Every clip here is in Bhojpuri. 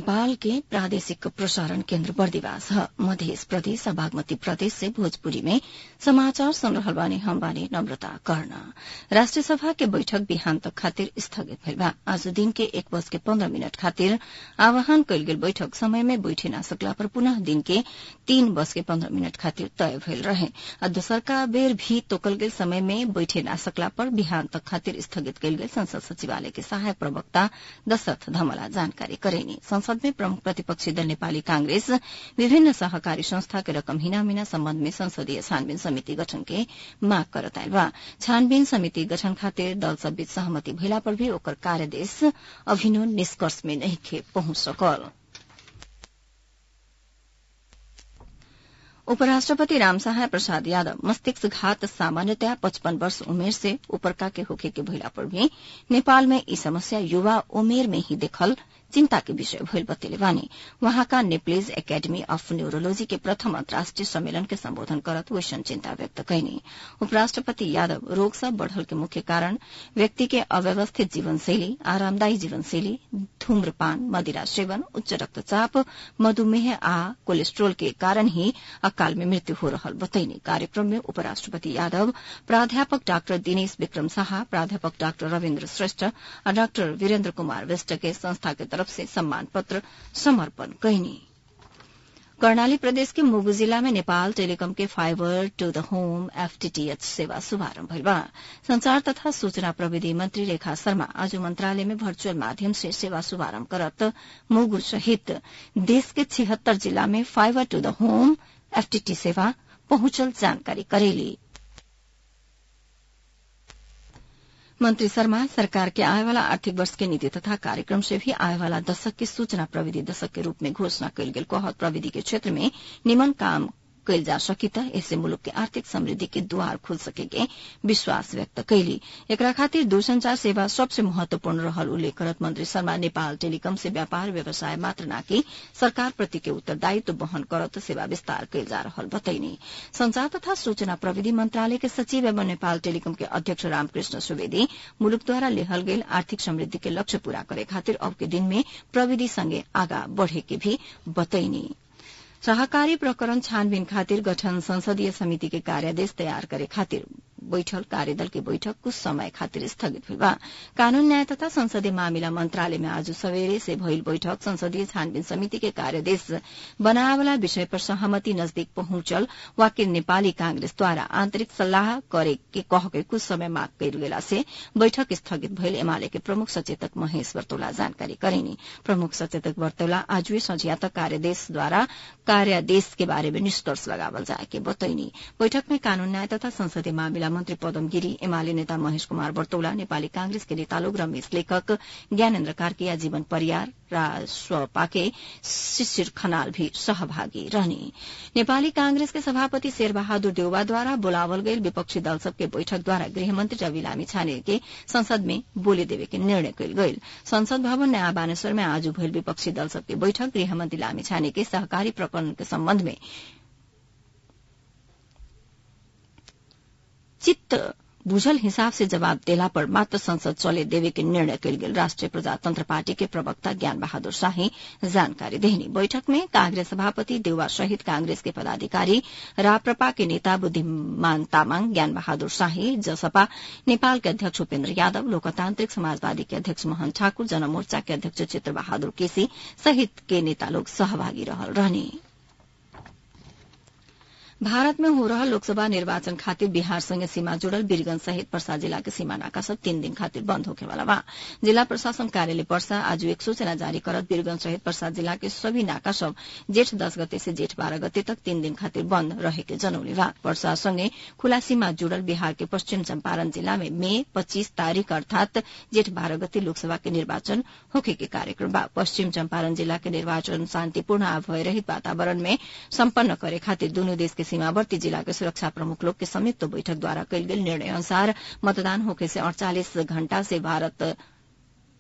नेपाल के प्रादेशिक प्रसारण केन्द्र बर्दिवास ह मध्य प्रदेश और बागमती प्रदेश से भोजपुरी में समाचार सुन रहल बानी हम बानी नम्रता कर्ण राष्ट्रिय सभा के बैठक बिहान तक खातिर स्थगित भइल बा आज दिन के एक बज के पन्ध्र मिनट खातिर आह्वान कयल गेल बैठक समय में बैठे ना सकला पर पुनः दिन के तीन बज के पन्ध्र मिनट खातिर तय भइल रहे आ दोसरका बेर भी तोकल गेल समय में बैठे ना सकला पर बिहान तक खातिर स्थगित कयल गेल संसद सचिवालय के सहायक प्रवक्ता दशरथ धमला जानकारी करेनी संसद में प्रमुख प्रतिपक्षी दल नेपाली कांग्रेस विभिन्न सहकारी संस्था के रकम हिनामिना सम्बन्ध में संसदीय छानबीन समिति गठन के माग करत आयल बा छानबीन समिति गठन खातिर दल सब बीच सहमति भइला पर भी ओकर कार्यदेश अभिनो निष्कर्ष में नहीं पहुंच सकल उपराष्ट्रपति रामसहाय प्रसाद यादव मस्तिष्क घात सामान्यतया पचपन वर्ष उमेर से ऊपरका के होखे के भइला पर भी नेपाल में ई समस्या युवा उमेर में ही देखल चिन्ता के विषय भइल बतेले बानी वहाँका नेप्लिज एकेडमी अफ न्यूरोलोजी के प्रथम अन्तर्राष्ट्रिय सम्मेलन के सम्बोधन करत वैसन चिन्ता व्यक्त कैनी उपराष्ट्रपति यादव रोग सब बढ़ल के मुख्य कारण व्यक्ति के अव्यवस्थित जीवनशैली आरामदायी जीवनशैली धूम्रपान मदिरा सेवन उच्च रक्तचाप मधुमेह आ कोलेस्ट्रोल के कारण ही अकाल में मृत्यु हो रहल बतैनी कार्यक्रम में उपराष्ट्रपति यादव प्राध्यापक डाक्टर दिनेश विक्रम शाह प्राध्यापक डाक्टर रविन्द्र श्रेष्ठ और डाक्टर वीरेन्द्र कुमार विष्ट के संस्था के तरफ से सम्मान पत्र समर्पण कैनी कर्णाली प्रदेश के मुगु जिला में नेपाल टेलीकॉम के fibre to the home FTTH सेवा शुभारम्भ भइल बा संचार तथा सूचना प्रविधि मंत्री रेखा शर्मा आज मंत्रालय में वर्चुअल माध्यम से सेवा शुभारम्भ करत मुगु सहित देश के छिहत्तर जिला में fibre to the home FTT सेवा पहुंचल जानकारी करेली मंत्री शर्मा सरकार के आए वाला आर्थिक वर्ष के नीति तथा कार्यक्रम से भी आए वाला दशक के सूचना प्रविधि दशक के रूप में घोषणा कयल गेल कहत प्रविधि के क्षेत्र में निमन काम कैल जा सकी त इससे मुलुक के आर्थिक समृद्धि के द्वार खुल सकेके विश्वास व्यक्त कैली एकरा खातिर दूरसंचार सेवा सबसे महत्वपूर्ण रहल उल्लेख करत मंत्री शर्मा नेपाल टेलीकॉम से व्यापार व्यवसाय मात्र नाकि सरकार प्रति के उत्तरदायित्व वहन करत सेवा विस्तार कैल जा रहल बतैनी संचार तथा सूचना प्रविधि मंत्रालय के सचिव एवं नेपाल टेलीकॉम के अध्यक्ष रामकृष्ण सुवेदी मुलुकद्वारा लेहल गेल आर्थिक समृद्धि के लक्ष्य पूरा करे खातिर अब के दिन में प्रविधि संगे आगा बढ़े के भी बतैनी सहकारी प्रकरण छानबीन खातिर गठन संसदीय समिति के कार्यादेश तयार करे खातिर बैठल कार्यदल के बैठक कुछ समय खातिर स्थगित भइल बा कानून न्याय तथा संसदीय मामिला मंत्रालय में आज सवेरे से भइल बैठक संसदीय छानबीन समिति के कार्यदेश बनावला विषय पर सहमति नजदीक पहुंचल वाकिर नेपाली कांग्रेस द्वारा आंतरिक सल्लाह करे के कह के कुछ समय माग कयल गेला से बैठक स्थगित भइल एमाले के प्रमुख सचेतक महेश वर्तौला जानकारी करेनी प्रमुख सचेतक वर्तौला आज संझिया तक कार्यदेश द्वारा कार्यादेश के बारे में निष्कर्ष लगावल जाए के बतैनी बैठक में कानून न्याय तथा संसदीय मामिला मन्त्री पदम गिरी एमाले नेता महेश कुमार वर्तौला नेपाली कांग्रेस के नेता लोक रमेश लेखक ज्ञानेन्द्र कार्किया जीवन परियार राजपाके शिशिर खनाल भी सहभागी रहने नेपाली कांग्रेस के सभापति शेरबहादुर देउवाद्वारा बोलावल गई विपक्षी दल सबके बैठक द्वारा गृहमंत्री रवि लामी छाने के संसद में बोले देवे के निर्णय कयल गयल संसद भवन नयाँ बानेश्वर में आज भइल विपक्षी दल सबके बैठक गृहमंत्री लामी छाने के सहकारी प्रकरण के सम्बन्ध में चित्त बुझल हिसाब से जवाब देला पर मात्र संसद चले देवे के निर्णय कयल गेल राष्ट्रिय प्रजातंत्र पार्टी के प्रवक्ता ज्ञान बहादुर शाही जानकारी देहनी बैठक में कांग्रेस सभापति देउवा सहित कांग्रेस के पदाधिकारी राप्रपा के नेता बुद्धिमान तामाङ ज्ञान बहादुर शाही जसपा नेपाल के अध्यक्ष उपेन्द्र यादव लोकतान्त्रिक समाजवादी के अध्यक्ष मोहन ठाकुर जनमोर्चा के अध्यक्ष चित्र बहादुर केसी सहित के नेता लोग सहभागी रहल रहने भारत में हो रहा लोकसभा निर्वाचन खातिर बिहारसँगै सीमा जुड़ल वीरगंज सहित पर्सा जिला के सीमा नाका सब तीन दिन खातिर बंद होखेवाला बा जिला प्रशासन कार्यालय पर्सा आज एक सूचना जारी करत वीरगंज सहित पर्सा जिला के सभी नाका सब जेठ दस गते से जेठ बाह्र गते तक तीन दिन खातिर बंद रहेके जनौले बा पर्सा सँगै खुला सीमा जुड़ल बिहार के पश्चिम चम्पारण जिला में मे पच्चीस तारीक अर्थात जेठ बाह्र गते लोकसभा के निर्वाचन होखे के कार्यक्रम बा पश्चिम चम्पारण जिला के निर्वाचन शान्तिपूर्ण आ भयरहित वातावरण में सम्पन्न करे खातिर दुनू देश के सीमावर्ती जिला के सुरक्षा प्रमुख लोग के संयुक्त बैठक द्वारा कयल गेल निर्णय अनुसार मतदान होखे से अड़चालिस घण्टा से भारत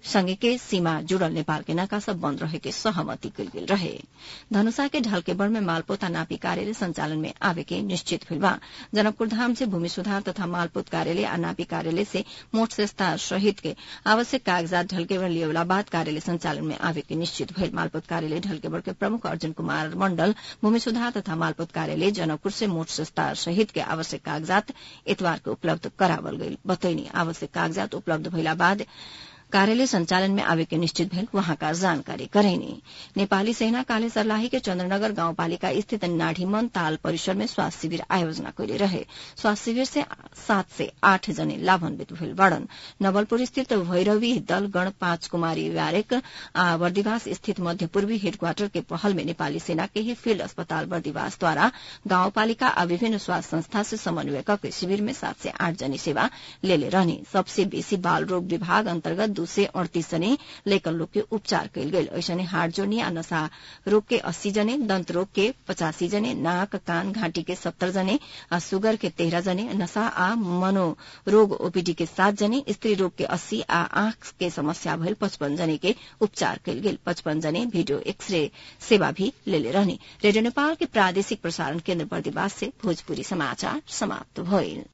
संगे के सीमा जुड़ल नेपाल के नाका सब बंद रहे के सहमति कल गेल रहे धनुषा के ढलकेबड़ में मालपोत नापी कार्यालय संचालन में आवे के निश्चित भेल बा जनकपुर धाम से भूमि सुधार तथा मालपोत कार्यालय आ नापी कार्यालय से मोट सेस्ता सहित के आवश्यक कागजात ढलकेबड़ लिएवला बाद कार्यालय संचालन में आवे के निश्चित भेल मालपोत कार्यालय ढलकेबड़ के प्रमुख अर्जुन कुमार मंडल भूमि सुधार तथा मालपोत कार्यालय जनकपुर से मोट सेस्ता सहित के आवश्यक कागजात इतवार के उपलब्ध करावल गई बतैनी आवश्यक कागजात उपलब्ध भइला बाद कार्यालय संचालन में आवे के निश्चित भेल वहाँका जानकारी करैनी नेपाली सेना काले सर्लाही के चन्द्रनगर गाउँपालिका स्थित नाढीमन ताल परिसर में स्वास्थ्य शिविर आयोजना कैले रहे स्वास्थ्य शिविर से सात से आठ जने लाभान्वित भेल बाड़न नवलपुर स्थित भैरवी दल गण पाँच कुमारी व्यारेक आ बर्दिवास स्थित मध्य पूर्वी हेडक्वार्टर के पहल में नेपाली सेना के ही फील्ड अस्पताल बर्दिवास द्वारा गाउँपालिका आ विभिन्न स्वास्थ्य संस्था से समन्वय करके शिविर में सात से आठ जने सेवा लेले रहने सबसे बेसी बाल रोग विभाग अन्तर्गत दू सय अड़तीस जने लैकन लोग के उपचार कयल गेल ऐसने हार्ट जोर्नी आ नशा रोग के अस्सी जने दंत रोग के पचासी जने नाक कान घाटी के सत्तर जने आ सुगर के तेरह जने नशा आ मनोरोग ओपीडी के सात जने स्त्री रोग के अस्सी आ आंख के समस्या भइल पचपन जने के उपचार कयल गेल पचपन जने भिडियो एक्सरे सेवा भी लेले रहने रेडियो नेपाल के प्रादेशिक प्रसारण केन्द्र बर्दिवास से भोजपुरी समाचार समाप्त भइल